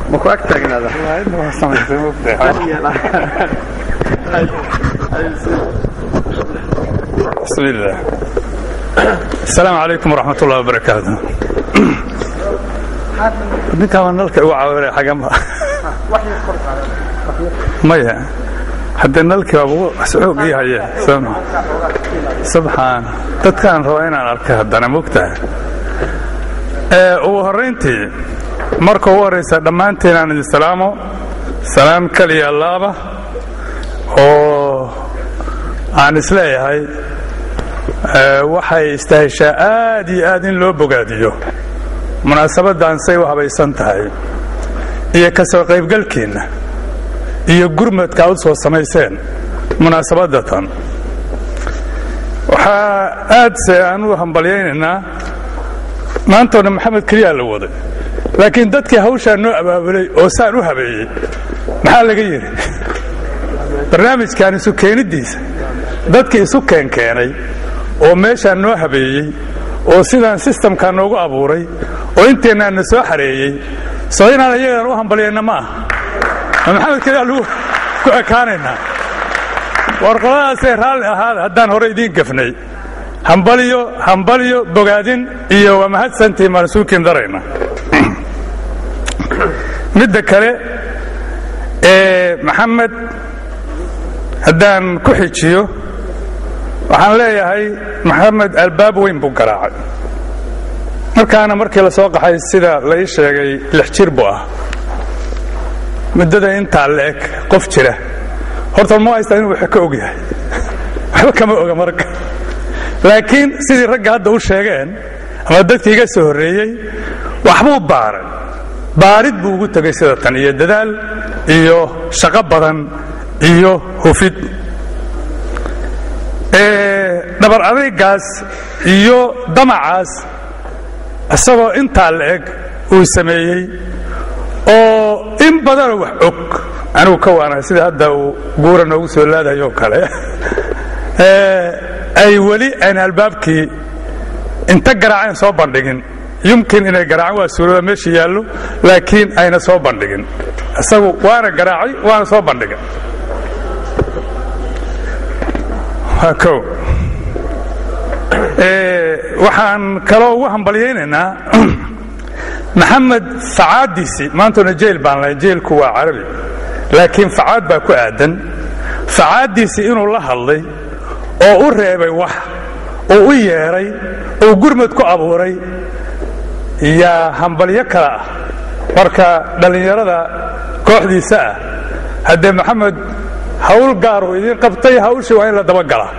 maku ag taagnaada بسم الله السلام عليكم ورحمة الله وبركاته ninkaan waa nalka igu caawinaya xagama maya haddee nalkii waaba xoog ii haya sooma subxaan dadkaan rabaa inaan arkay haddana mogtahay ugu horrayntii marka ugu horraysa dhammaanteen aan idin salaamo salaam kaliya allaaba oo aan isleeyahay waxay istahishaa aad iyo aad in loo bogaadiyo munaasabaddan say u habaysan tahay iyo ka soo qaybgalkiinna iyo gurmadka aad u soo samayseen munaasabadda tan waxaa aadse aan u hambalyaynaynaa maantoo dhan maxamed keliyaa la waday laakiin dadkii hawshaa noo abaabulay oo saan u habeeyey maxaa laga yidhi barnaamijkan isu keeniddiisa dadkii isu keenkeenay oo meeshaa noo habeeyey oo sidaan sistamkaa noogu abuuray oo inteennaan na soo xareeyey soo inaan iyagaan u hambalyayna ma ah maxamed keliyaa lagu ku ekaanaynaa warqoladaasee raalli ahaada haddaan hore idiin gafnay hambalyo hambalyo bogaadin iyo waa mahadsantii maan isuukiin darayna midda kale ee maxamed haddaan ku xijiyo waxaan leeyahay maxamed albaab weyn buu garaacay markaana markii la soo qaxay sida la ii sheegay lix jir buu ah muddada intaa la-eg qof jira horta ma haystaa inuu wax ka og yahay waxba kama oga marka laakiin sidii ragga hadda u sheegeen ama dadkii iga soo horreeyey waxbuu baaray baarid buu ugu tegay sida tan iyo dadaal iyo shaqo badan iyo hufid dhabar adaygaas iyo damacaas isagoo intaa la eg uu sameeyey oo in badanoo wax og anigu ka waanahay sida hadda uu guura noogu soo laadayoo kale ay weli ayna albaabkii inta garaaceen soo bandhigin yumkin inay garaaceen waa suurada meesha yaallo laakiin ayna soo bandhigin isagu waana garaacay waana soo bandhigay waa o waxaan kaloo ugu hambalyaynaynaa maxamed facaaddiisii maantuna jeel baan lahay jeelku waa carabi laakiin facaad baa ku aadan facaaddiisii inuu la hadlay oo u reebay wax oo u yeedhay oo gurmad ku abuuray yaa hambalyo kale ah marka dhallinyarada kooxdiisa ah haddee maxamed hawl gaaruu idiin qabtay hawshii waa in la dabagalaa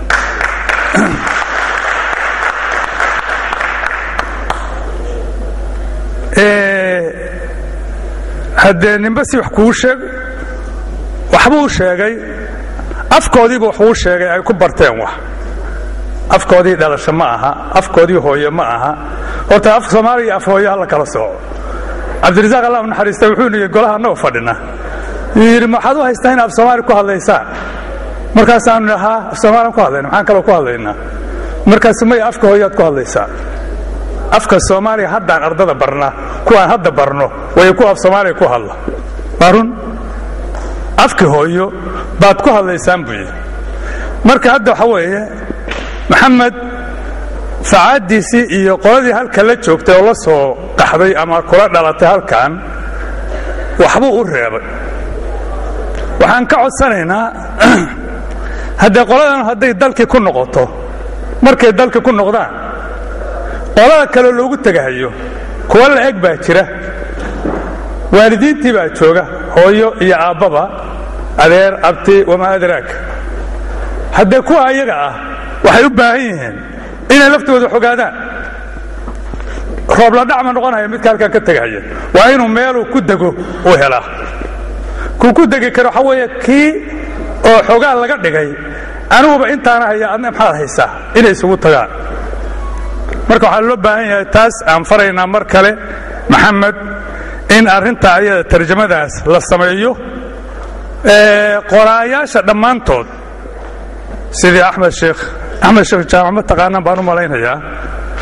haddee nimbe si wax kuu sheeg waxbuu sheegay afkoodiiba waxbuu sheegay ay ku barteen wax afkoodii dhalasho ma aha afkoodii hooye ma aha horta afka soomaaliya iyo af hooye ha la kala sooco cabdirasaaq allah u naxariista wuxuu nihi golaha annagoo fadhina yuu yidhi maxaad u haystaa in af soomaali ku hadlaysaan markaasaanu idhi haa af soomaalian ku hadlayna maxaan kaloo ku hadlaynaa markaasu maya afka hooyaad ku hadlaysaa afka soomaaliya haddaan ardada barnaa kuwaan hadda barno way kuwa af soomaaliya ku hadla waa run afki hooyo baad ku hadlaysaan buu yidhi marka hadda waxa weeye maxamed facaaddiisii iyo qoladii halka la joogtay oo la soo qaxday ama kula dhalatay halkan waxbuu u reebay waxaan ka codsanaynaa haddee qoladan hadday dalkii ku noqoto markay dalka ku noqdaan qolada kale loogu tegahayo kuwa la eg baa jira waalidiintii baa jooga hooyo iyo aabbaba adeer abti wamaa adraak haddee kuwa ayaga ah waxay u baahan yihiin inay laftooda xogaadaan roobladhac ma noqonaya midka halkan ka tegahaya waa inuu meeluu ku dego uu helaa kuu ku degi karo waxaa weeye kii oo xogaa laga dhigay aniguba intaana haya adna maxaad haysaa inay isugu tagaan marka waxaa loo baahan yahay taas aan faraynaa mar kale maxamed in arrinta ayada tarjamadaas la sameeyo qoraayaasha dhammaantood sidii axmed sheekh axmed sheekh jaamac ma taqaanaan baan u malaynayaa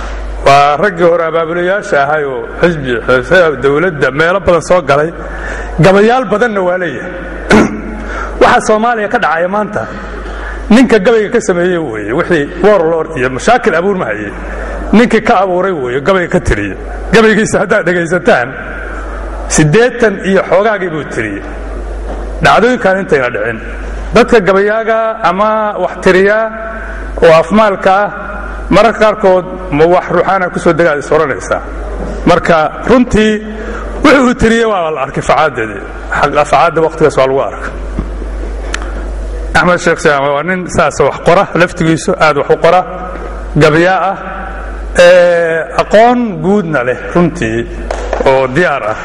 waa raggii hore abaabulayaasha ahay oo xisbi dowladda meelo badan soo galay gabayaal badanna waa leeyahay waxaa soomaaliya ka dhacaya maanta ninka gabayga ka sameeye weeye wixii warlord iyo mashaakil abuur ma haye ninkii ka abuuray weeye gabayga ka tiriye gabaygiisa haddaad dhegaysataan siddeetan iyo xoogaagii buu tiriyey dhacdooyinkan intayna dhicin dadka gabayaaga ama wax tiriyaa oo afmaalka ah mararka qaarkood ma wax ruuxaana ku soo degaad is odhanaysaa marka runtii wuxuu uu tiriyey waa la arkay facaadeedii facaadda wakhtigaas waa lagu arka axmed sheekh saam waa nin saas wax qora laftigiisu aad wax u qora gabayaa ah aqoon guudna leh runtii oo diyaar ah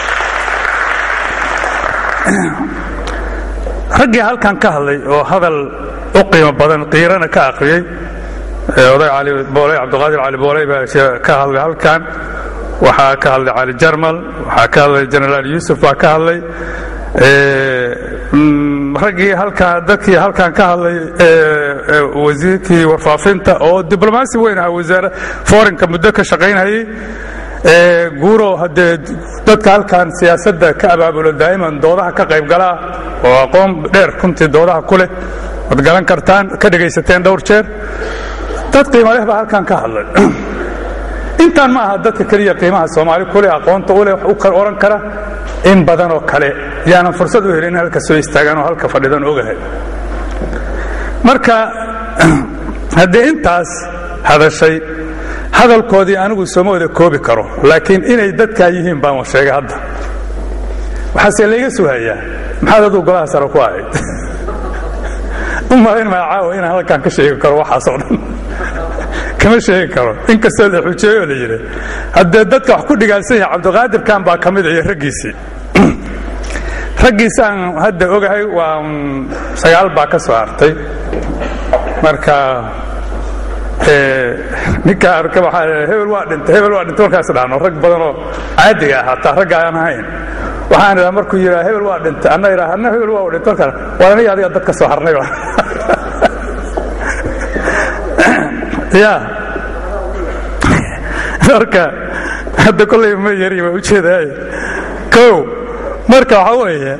raggii halkan ka hadlay oo hadal u qiimo badan qiirana ka akhriyey oday cali booley cabdiqaadir cali booley baa ka hadlay halkan waxaa ka hadlay cali jarmal waxaa ka hadlay genaraal yuusuf baa ka hadlay raggii halkan dadkii halkan ka hadlay wasiirkii warfaafinta oo diblomaasi weyn ahaa wasaare forinka muddo ka shaqaynayay guuro haddee dadka halkan siyaasadda ka abaabulo daa'iman doodaha ka qayb galaa oo aqoon dheer runtii doodaha ku leh waad galan kartaan ka dhegaysateen dhowr jeer dad qiimo leh baa halkan ka hadlay intaan ma aha dadka keliya qiimaha soomaali ku leh aqoonta u leh wax u odhan kara in badan oo kale yaanan fursad u helin in halka soo istaagaan oo halka fadhidan ogahay marka haddee intaas hadashay hadalkoodii anigu sooma wada koobi karo laakiin inay dadkaa yihiin baan sheegay hadda waxaase layga suhayaa maxaad aduu golaha sare ku ahayd u malayn maa caawa inaan halkan ka sheegi karo waxaasoo dhan kama sheegi karo inkastoo la xujeeyo la yidhi haddee dadka wax ku dhigaalsan yahay cabdiqaadirkan baa ka mid iyo raggiisii raggiisaan hadda ogahay waa sagaal baa ka soo hartay marka ninka arka waxaa hebel waa dhintay hebel waa dhintay markaas dhahno rag badanoo caadiga ah hataa ragga aan ahayn waxaan idhaa markuu yidhaa hebel waa dhintay anna idhaa anna hebel waa dhintay markaas waa aniga adiga dad ka soo harnay ya marka hadda kollay ma yari waa ujeedaay kow marka waxaa weeye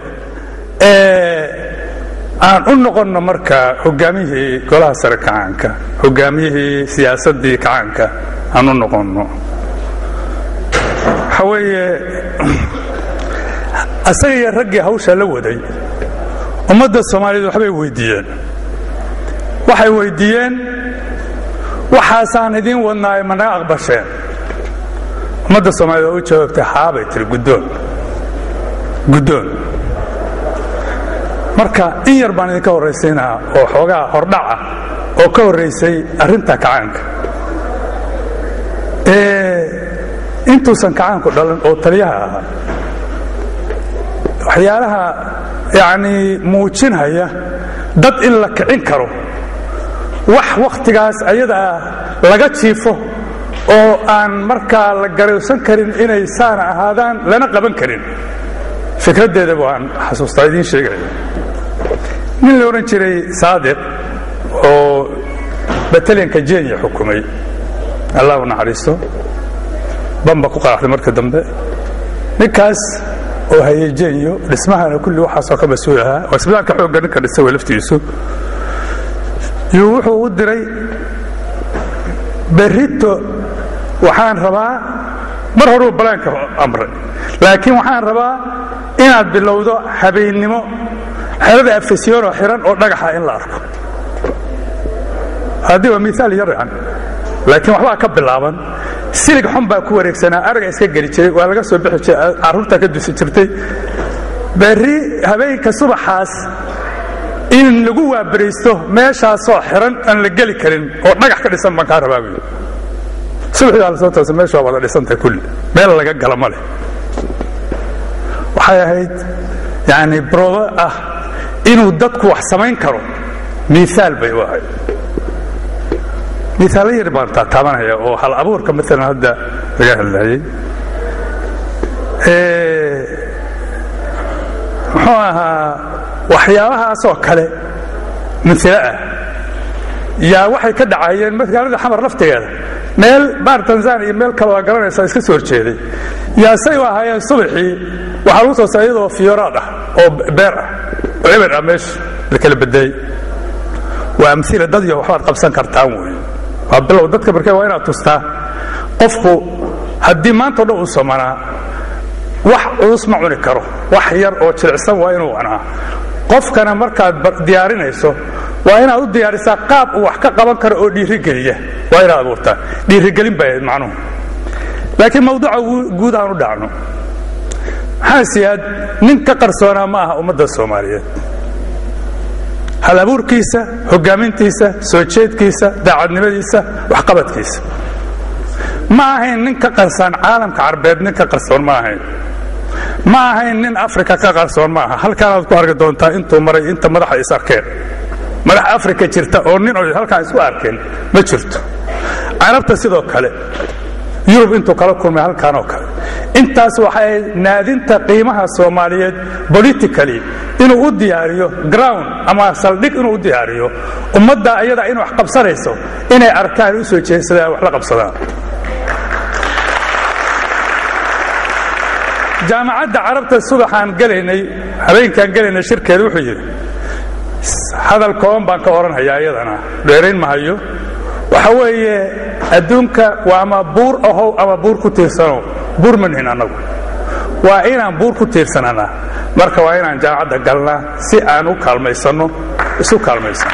aan u noqonno marka hogaamiyihii golaha sare kacaanka hogaamiyihii siyaasaddii kacaanka aan u noqonno waxa weeye asaga iyo raggii hawsha la waday ummadda soomaaliyeed waxbay weyddiiyeen waxay weyddiiyeen waxaasaan idiin wadnaayo ma naga aqbasheen ummadda soomaaliyed waa u jawaabtay haabay tiri guddoon guddoon marka in yar baan idinka horraysiinaa oo xoogaa hordhac ah oo ka horraysay arrinta kacaanka intuusan kacaanku dhalan oo taliyaha ahaa waxyaalaha yacnii muujinhaya dad in la kicin karo wax wakhtigaas ayadaa laga jiifo oo aan markaa la garowsan karin inay saana ahaadaan lana qaban karin fikraddeeda waan xasuustaa idiin sheegaya nin la odhan jiray saadiq oo batalyanka jenya xukumay allah u naxariisto bamba ku qaraxday marka dambe ninkaas oo hayay jenyo dhismahana kulli waxaasoo ka mas-uul ahaa oo isbitaalka xoogga ninka dhisa way laftiisu yuu wuxuu u diray berrito waxaan rabaa mar horuu balaanka amray laakiin waxaan rabaa inaad bilowdo habeennimo xerada afasyoonoo xiran oo dhagaxa in la arko haddii waa miaal yar yan laakiin waxbaa ka bilaaban silig xun baa ku wareegsanaa araga iska geli jiray waa laga soo bixi jiray carruurtaa ka dusi jirtay berri habeenka subaxaas in lagu waabaraysto meeshaasoo xiran aan la geli karin oo dhagax ka dhisan baan kaa rabaa buy subaxii baa lasoo toosa meesha waa wada dhisantahay kulli meel laga gala ma leh waxay ahayd yani broodo ah inuu dadku wax samayn karo miaal bay u ahayd miaalo yar baan taataabanaya oo hal abuurka maalan hadda laga hadlayay muxuu ahaa waxyaabahaasoo kale milo ah yaa waxay ka dhacayeen magaalada xamar laftigeeda meel baar tanzania iyo meel kale waa garanaysaa iska soo horjeeday yaa say u ahaayeen subaxii waxaa lagu soo saa iyadoo fiyoraad ah oo beer ah oo eber ah meesha la kala bedeeyey waa amila dad iyo waxbaad qabsan kartaan wey waa bilow dadka markee waa inaad tustaa qofku haddii maantao dhan uu somanaa wax culus ma cuni karo wax yar oo jilicsan waa inuu cunaa qofkana markaad diyaarinayso waa inaad u diyaarisaa qaab uu wax ka qaban karo oo dhiirigeliya waa inaad abuurtaa dhiirigelin bay ahayd macnuhu laakiin mawduuca guud aan u dhacno maxaa siyaad nin ka qarsoonaa ma aha ummadda soomaaliyeed hal abuurkiisa hogaamintiisa soo jeedkiisa daacadnimadiisa waxqabadkiisa ma ahayn nin ka qarsoon caalamka carbeed nin ka qarsoon ma ahayn ma ahayn nin afrika ka qarsoon ma aha halkaanaad ku arki doontaa intuu maray inta madaxa is arkeen madax afrika jirta oo nin o halkaan isku arkeen ma jirto carabta sidoo kale yurub intuu kala kulmay halkaan oo kale intaas waxay naadinta qiimaha soomaaliyeed politically inuu u diyaariyo ground ama saldhig inuu u diyaariyo ummadda ayada in wax qabsanayso inay arkaan u soo jeedsadaan wax la qabsadaan jaamacadda carabta subaxaan gelaynay habeenkaan gelaynay shirkeeda wuxuu yidhi hadal kooban baan ka odhanhayaa iyadana dheerayn mahayo waxa weeye adduunka waa ama buur ahow ama buur ku tiirsanow buur ma nihin annagu waa inaan buur ku tiirsananaa marka waa inaan jaamacadda galnaa si aan u kaalmaysanno isu kaalmaysanno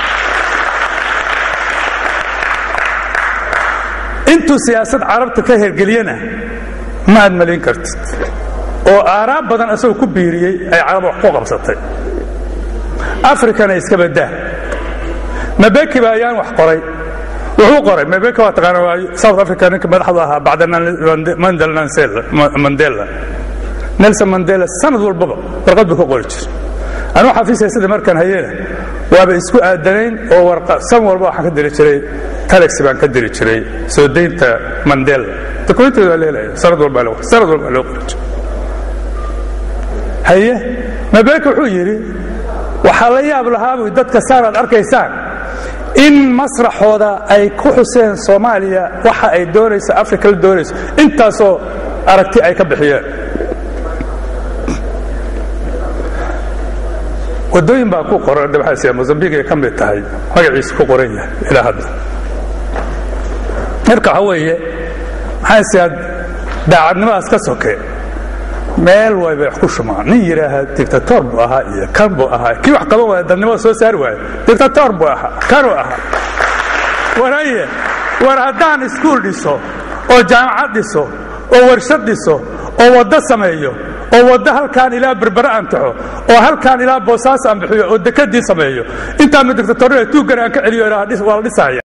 intuu siyaasad carabta ka hergeliyana ma aad malin kartid oo aaraab badan asagoo ku biiriyey ay carab wax ku qabsatay afrikana iska badaa mabeki ba ayaan wax qoray wuxuu qoray mabeki waa taqaana waa south africa ninka madaxdu ahaa bacda mandela nelson mandela sanad walbaba warqad buu ka qori jir anuu xafiisya sida markaan hayeena waaba isku aadanayn oo warqa san walba waxaan ka diri jiray telex baan ka diri jiray soo daynta mandela dokumenteedu waa leelaya sanad walbaa sanad walbaa loo qori jiray haye mabeki wuxuu yidhi waxaa la yaab lahaabu dadka saanaad arkaysaan in masraxooda ay ku xuseen soomaaliya waxa ay doonayso africa la doonayso intaasoo aragti ay ka bixiyeen wadooyin baa ku qoran dabxaasiya mozambiq ay ka mid tahay magaciisa ku qoran yahay ilaa hadda marka waxa weeye maxaasiyaad daacadnimadaas ka soke meel wayba wax ku shumaan nin yidhaaha dictator buu ahaa iyo kan buu ahaa kii wax qaban waaya dadnimada soo saari waayo dictator buu ahaa kanuu ahaa waraye war haddaan iskuul dhiso oo jaamacad dhiso oo warshad dhiso oo waddo sameeyo oo waddo halkaan ilaa berbere aan taxo oo halkaan ilaa boosaas aan bixiyo oo dekadii sameeyo intaa ma dictatornida tuuggan aan ka celiyo waa la dhisaya